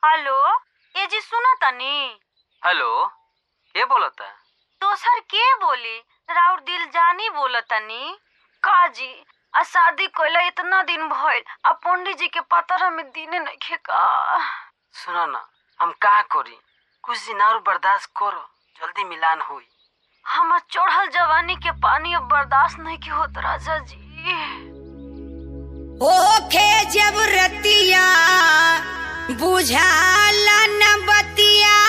hello ए जी सुनो तनी हेलो के बोलता दोसर के बोली राउर दिल जानी बोलतनी का जी आ शादी कइला इतना दिन भइल आ पंडित जी के पतर में दिने नइखे का सुनो ना हम का करी कुछ दिन और बर्दाश्त करो जल्दी मिलान होई हमर चढ़ल जवानी के पानी अब बर्दाश्त नहीं के होत राजा जी ओखे जब रतिया बुझाला न बतिया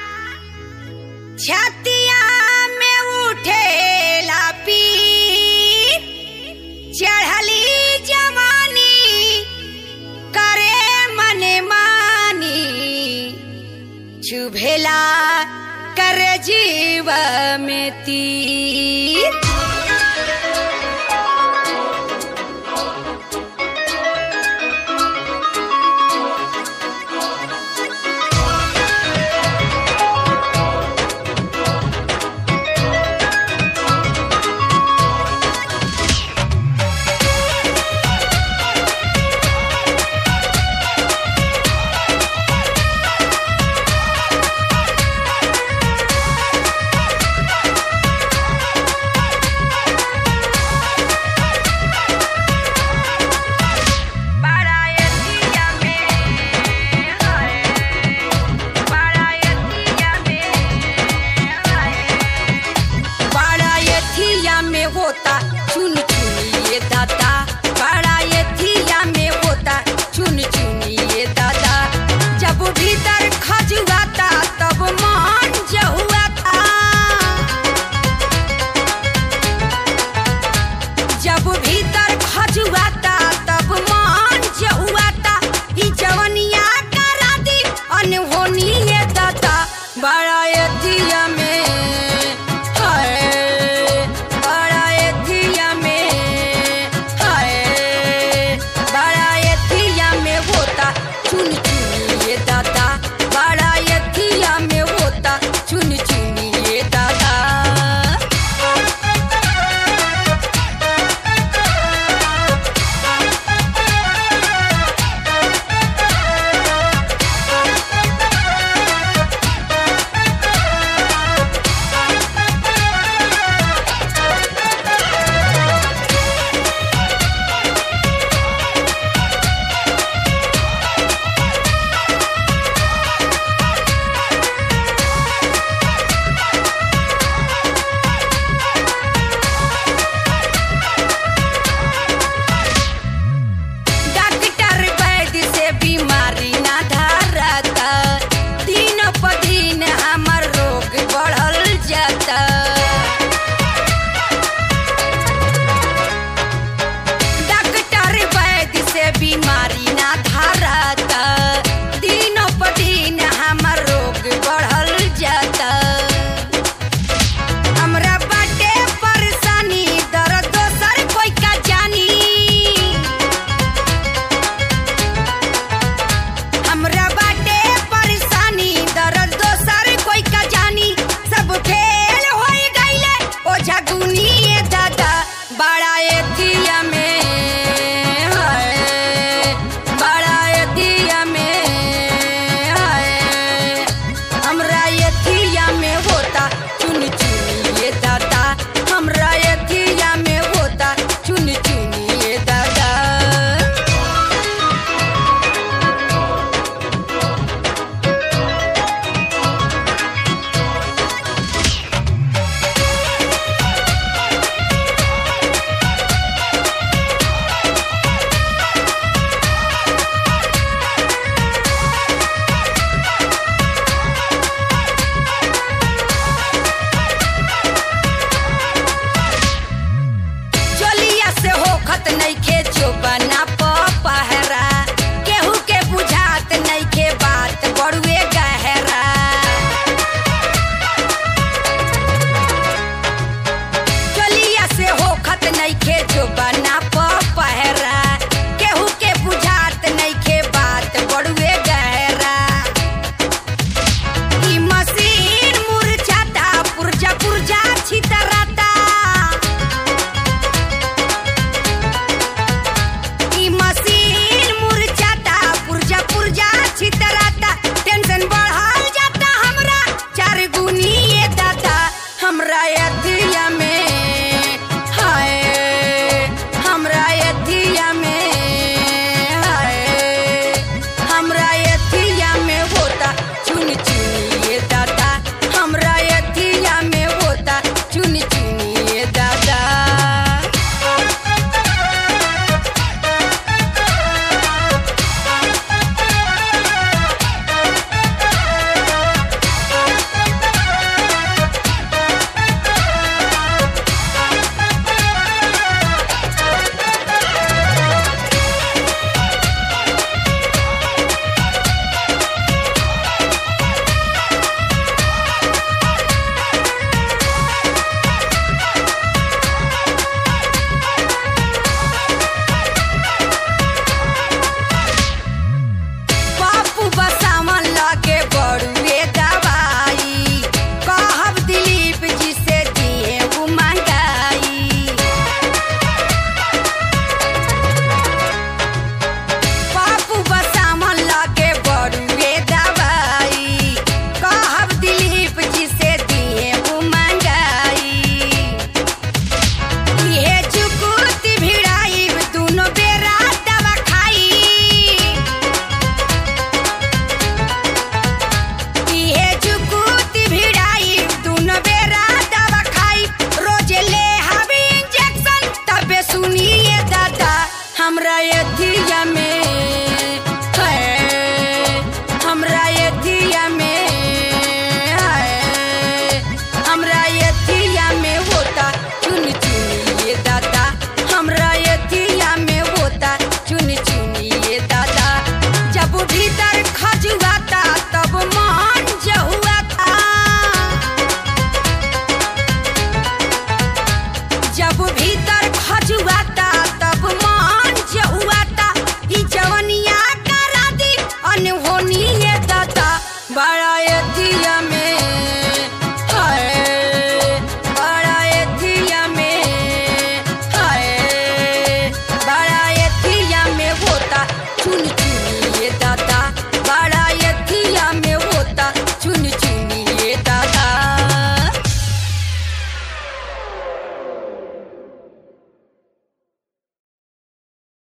छतिया में उठेला पीर चढ़ली जवानी करे मने मानी चुभेला कर जीव में तीर बारायतिया में हाय बारायतिया में हाय बारायतिया में होता चुन चुनिए दादा बारायतिया में होता चुन चुनिए दादा जब भीतर खजुआता तब मान जहुआ था जब भीतर खजुआता तब मान जहुआता ई जवनिया करा दी अनहोनी ये दाता बड़ा एथिया में